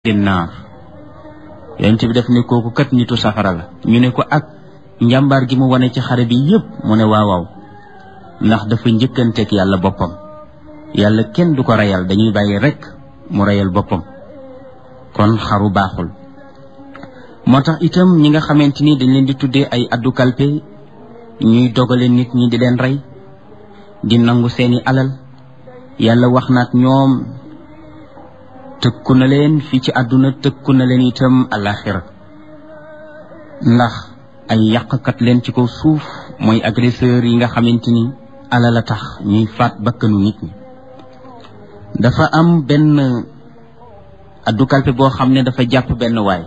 naar yonent bi def ne kooku kat nitu safara la ñu ne ko ak njàmbaar gi mu wane ci xare bi yépp mu ne waaw waaw ndax dafa njëkkanteeg yàlla boppam yàlla kenn du ko reyal dañuy bàyyi rekk mu reyal boppam kon xaru baaxul moo tax itam ñi nga xamante ni dañ leen di tuddee ay addu kalpe ñuy dogale nit ñi di leen rey di nangu seeni alal yàlla wax na ak ñoom tëkku na leen fii ci àdduna tëkku na leen itam alaxira ndax ay yàqkat leen ci kaw suuf mooy agresseur yi nga xamante ni alal a tax ñuy faat bakkanu nit ñi dafa am benn addu kalpe boo xam ne dafa jàpp benn waay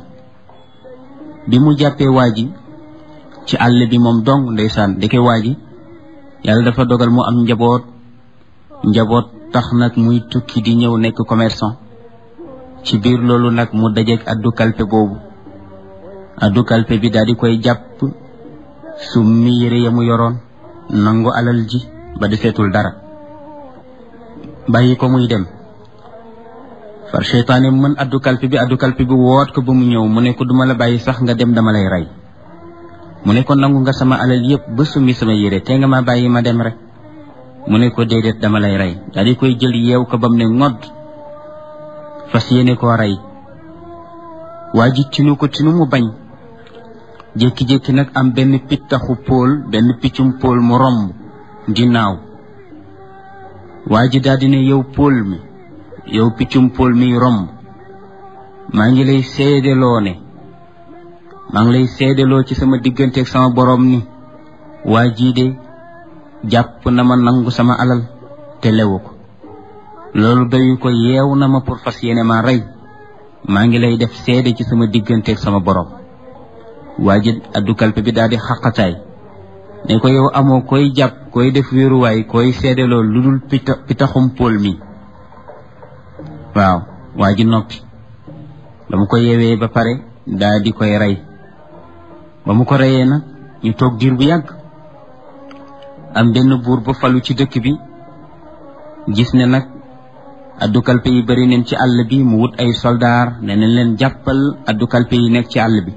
bi mu jàppee waa ji ci àll bi moom dong ndeysaan deke waa ji yàlla dafa dogal mu am njaboot njaboot tax nag muy tukki di ñëw nekk commerçant ci biir loolu nag mu dajeeg addu kalpe boobu addu kalpe bi daal di koy jàpp summi yére ya mu yoroon nangu alal ji ba deseetul dara bàyyi ko muy dem far seytaane mën addu kalpe bi addu kalpe bi woot ko ba mu ñëw mu ne ko duma la bàyyi sax nga dem dama lay rey mu ne ko nangu nga sama alal yépp ba summi sama yére te nga ma bàyyi ma dem rek mu ne ko déedéet dama lay rey daal di koy jël yeew ko ba mu ne ngodd fas yéene koo rey waa ji tinu ko tinu mu bañ jékki-jékki nag am benn pittaxu póol benn piccum póol mu romb di naaw waa ji daal di ne yow póol mi yow piccum póol mi romb maa ngi lay seedeloo ne maa ngi lay seedeloo ci sama digganteeg sama borom ni waa jii de jàpp na ma nangu sama alal te lewu ko loolu doyu ko yeew na ma pour fas yéene ma rey maa ngi lay def seede ci sama digganteeg sama borom waa ji addu kalpe bi daal di xaqataay ne ko yow amoo koy jàpp koy def wéeruwaay koy seedeloo lu dul pita pitaxum póol mi waaw waa ji noppi ba mu ko yeewee ba pare daal di koy rey ba mu ko reyee nag ñu toog diir bu yàgg am benn buur ba falu ci dëkk bi gis ne nag addu kalpe yi bari neen ci àll bi mu wut ay soldaar ne nañ leen jàppal addu kalpe yi nekk ci àll bi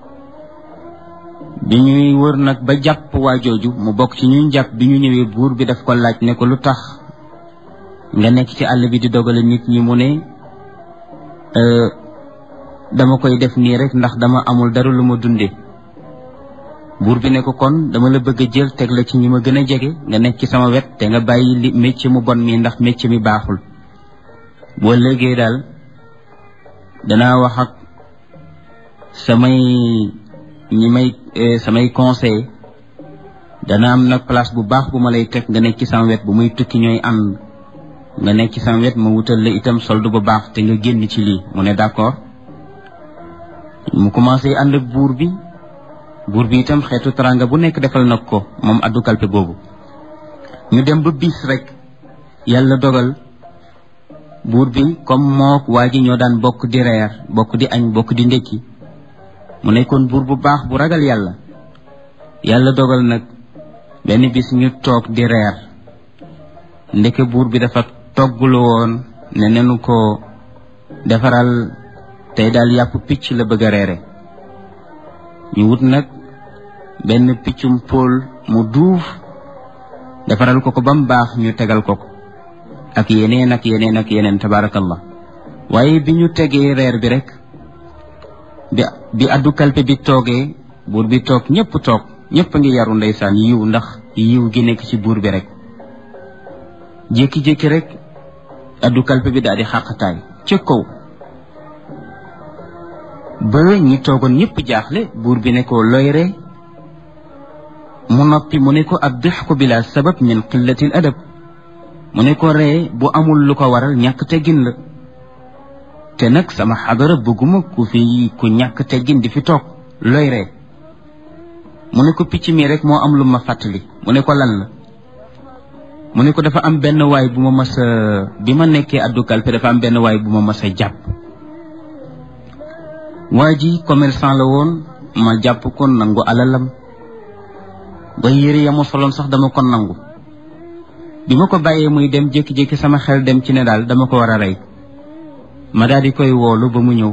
bi ñuy wër nag ba jàpp waa jooju mu bokk ci ñuy jàpp bi ñu ñëwee buur bi daf ko laaj ne ko lu tax nga nekk ci àll bi di dogale nit ñi mu ne dama koy def nii rek ndax dama amul dara lu ma dunde buur bi ne ko kon dama la bëgg a jël teg la ci ñi ma gën a jege nga nekk ci sama wet te nga bàyyi li métier mu bon mi ndax métier mi baaxul boo léegee daal danaa wax ak samay ñi may samay conseil dana am nag place bu baax bu ma lay teg nga nekk ci sama wet bu muy tukki ñooy ànd nga nekk ci sama wet ma wutal la itam solde bu baax te nga génn ci lii mu ne d'accord mu commencé ànd ak buur bi buur bi itam xeetu taranga bu nekk defal nag ko moom addu kalpe boobu ñu dem ba bis rek yàlla dogal buur bi comme mook waa ji ñoo daan bokk di reer bokk di añ bokk di ndékki mu nekkoon buur bu baax bu ragal yàlla yàlla dogal nag benn bis ñu toog di reer ndeke buur bi dafa toggulu woon ne nenu ko defaral tey daal yàpp picc la bëgg a reere ñu wut nag benn piccum póol mu duuf defaral ko ko ba mu baax ñu tegal ko ko ak yeneen ak yeneen ak yeneen tabaarakallah waaye bi ñu tegee reer bi rek bi bi addu kalpe bi toogee buur bi toog ñëpp toog ñëpp a ngi yaru ndeysaan yiw ndax yiw gi nekk ci buur bi rek jékki-jékki rek addu kalpe bi daal di xàqataay ca kaw ba ñi toogoon ñëpp jaaxle buur bi ne ko looy ree mu noppi mu ne ko ab dixku bila sabab min qillatil adab mu ne ko ree bu amul lu ko waral ñàkk teggin la te nag sama xadara bëgguma ku fi ku ñàkk teggin di fi toog looy ree mu ne ko picc mi rek moo am lu ma fàttali mu ne ko lan la mu ne ko dafa am benn waay bu ma mas a bi ma nekkee addu kalpe dafa am benn waay bu ma mas a jàpp waa ji commerçant la woon ma jàpp ko nangu alalam ba yére ya ma soloon sax dama ko nangu bi ma ko bàyyee muy dem jékki-jékki sama xel dem ci ne daal dama ko war a rey ma daal di koy woolu ba mu ñëw